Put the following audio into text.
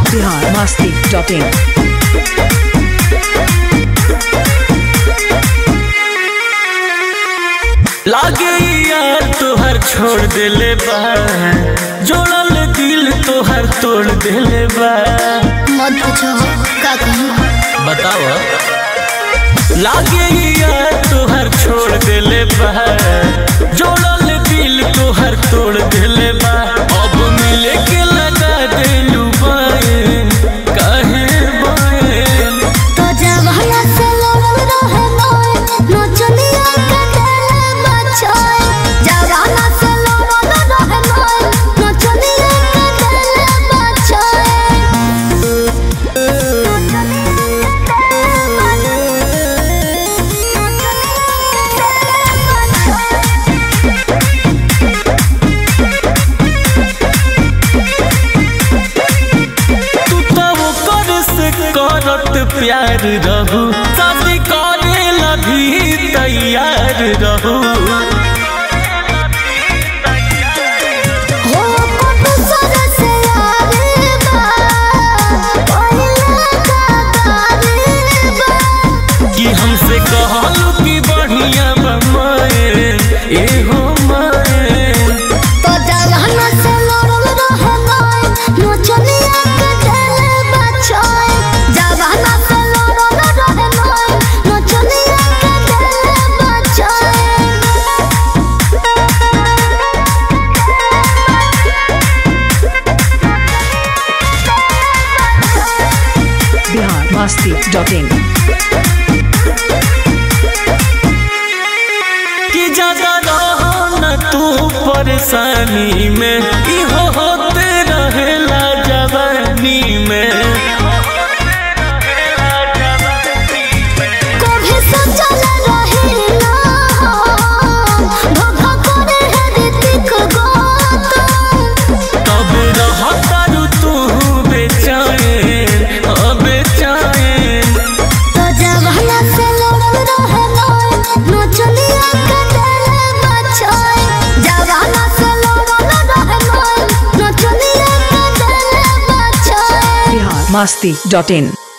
Bihar Masti dot in लागे यार तोहर छोड़ देले बा जोड़ल दिल तोहर तोड़ देले बा मत पूछो का कहूँ बताओ लागे यार तोहर छोड़ देले बा जोड़ल दिल तोहर तोड़ देले बा अब मिले के लगा देलू बाए काहे बाए तो जवाना से लड़ल रहे मोए नचनिया के दिल बचाए जवाना से लड़ल रहे मोए नचनिया के दिल बचाए तू तो ओकर से करत प्यार रहू शादी करे लभी तैयार रहू हो पटु सर से आवे बा पहिला का तारे बा कि हमसे कहलू कि बढ़िया बमाए ए हो माए तो जवाना से लड़ल रहे मोए नचनिया के दिल बचाए जवाना से लड़ल रहे मोए नचनिया के दिल बचाए बिहार मस्ती डॉट इन कि ज्यादा रहो न तू परेशानी में इहो होते रहेला जवानी में कभी सोचल रही ना धोखा करे है ऋतिक गौतम तब रहतारू तू बेचैन हाँ बेचैन तो जवाना से लड़ल रहे मोए नचनिया के दिल बचाए जवाना से लड़ल रहे मोए नचनिया के दिल बचाए बिहार मस्ती डॉट इन